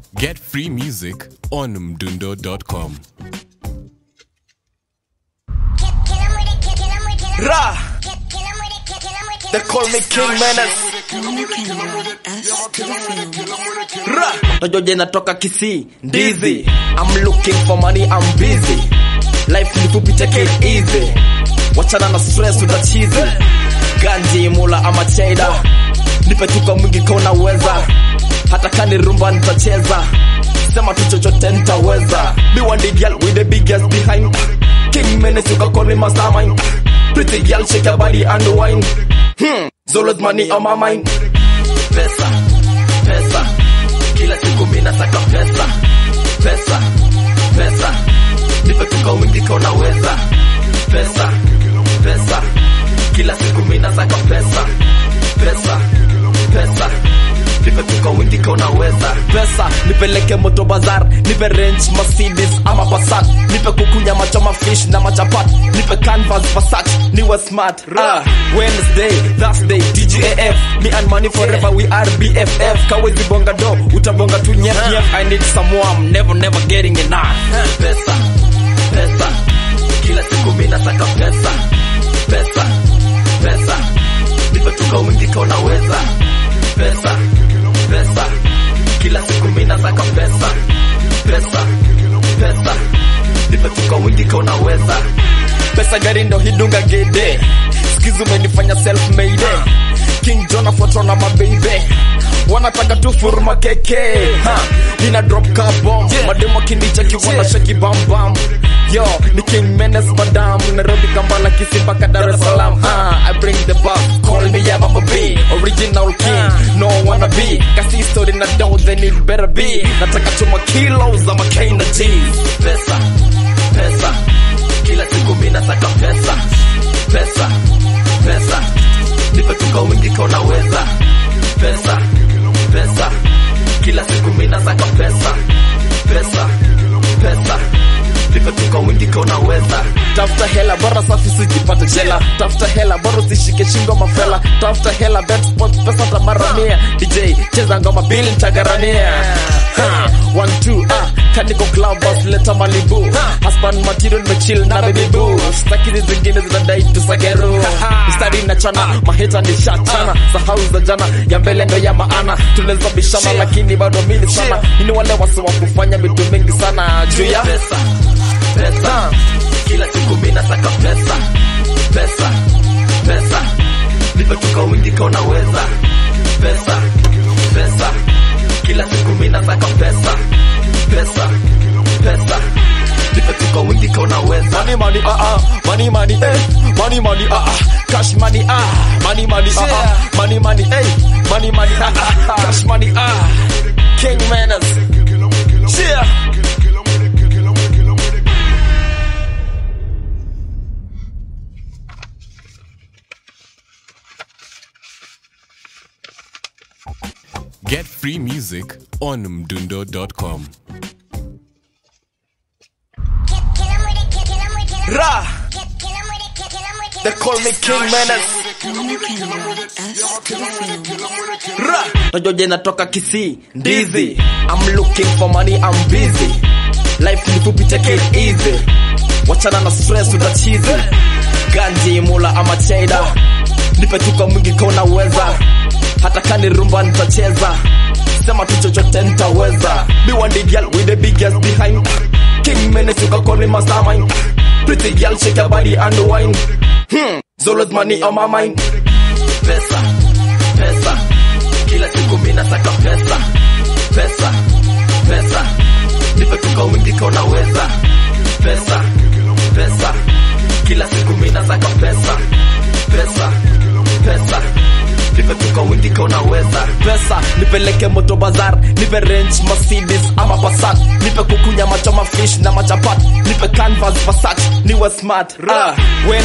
Get free music on mdundo.com. Ra! They call me King Menace. Ra! Najoje natoka Kisii, Ndizi. I'm looking for money, I'm busy. Life ni fupi, take it easy. Wachana na stress utachizi. Ganji, mula ama cheddar. Nipe tuka mwingi kona uweza. Hata kani rumba nitacheza. Sema tu chochote nitaweza. Be one the girl with the biggest behind. King Menace, you can call me mastermind. Pretty girl, shake your body and wine. Hmm, Zolo's money on my mind. Pesa, pesa, kila siku mina saka pesa. Pesa, pesa, nipe tuka wingi ka unaweza. Pesa, pesa, kila siku mina saka pesa. Pesa, pesa, nipe tuka wingi ka unaweza. Pesa, nipeleke moto bazar, nipe range Mercedes ama Passat, nipe kukunya machoma fish na machapat, nipe canvas Versace, niwe smart. Ah, Wednesday, Thursday, DGAF, me and money forever, we are BFF. Kawezi bonga do, utabonga tu nyef nyef. I need some warm, never never getting enough. Pesa, pesa, kila siku mina saka pesa. Pesa, pesa, nipe tuka wingi ka unaweza. Pesa, pesa, kila siku mina saka pesa. Pesa, pesa, nipe tuka wingi ka unaweza. Pesa gari ndo hidunga gede, skizu umenifanya self made. King John afuatwa na mabeibe wanataka tu furuma keke ha, nina drop car bomb mademo kinicheki wana shaki bam bam yo ni King Menace madam Nairobi Kampala Kisii mpaka Dar es Salaam ha, I bring the bass call me yeah Mama B original king no wanna be kasi story na dough then it better be nataka chuma kilos ama K na G pesa pesa kila siku mina saka pesa pesa pesa nipe tuka wingi ka unaweza pesa pesa kila siku mina saka pesa pesa pesa nipe tuka wingi ka unaweza tafuta hela bora safi sijipate jela tafuta hela bora usishike shingo mafela tafuta hela bet sport pesa tamaramia dj cheza ngoma bili ntagaramia Ha, one two ah kaniko club boss leta malibu husband material mechill na baby boo stakini zingine zinadai tusageru mstari na chana maheta ni shachana sahau za jana ya mbele ndo ya maana tunaweza bishana lakini bado mili sana ini wale wasi wa kufanya vitu mingi sana juu ya pesa pesa kila siku mina saka pesa pesa pesa nipe tuka wingi ka unaweza pesa pesa kila siku mina saka pesa pesa pesa nipe tuka wingi ka unaweza money money ah ah money money eh money money ah ah cash money ah money money ah ah money money eh money money ah ah cash money ah King Menace yeah Get free music on mdundo.com. Ra! They call me King Menace. Ra! Najoje natoka Kisii, Ndizi. I'm looking for money, I'm busy. Life ni fupi, take it easy. Wachana na stress utachizi. Ganji, mula ama cheddar. Nipe tuka mwingi ka unaweza. Hata kani rumba nitacheza. Sema tu chochote nitaweza. Be one the girl with the biggest behind. King Menace, you can call me mastermind. Pretty girl, shake your body and wine. Hmm, Zolo's money on my mind. Pesa, pesa, kila siku mina saka pesa. Pesa, pesa, nipe tuka wingi ka unaweza. Pesa, pesa, kila siku mina saka pesa. Pesa, pesa, nipe tuka wingi ka unaweza. Pesa, nipeleke moto bazar, nipe range Mercedes ama Passat, nipe kukunya machoma fish na machapat, nipe canvas Versace, niwe smart. Ah, when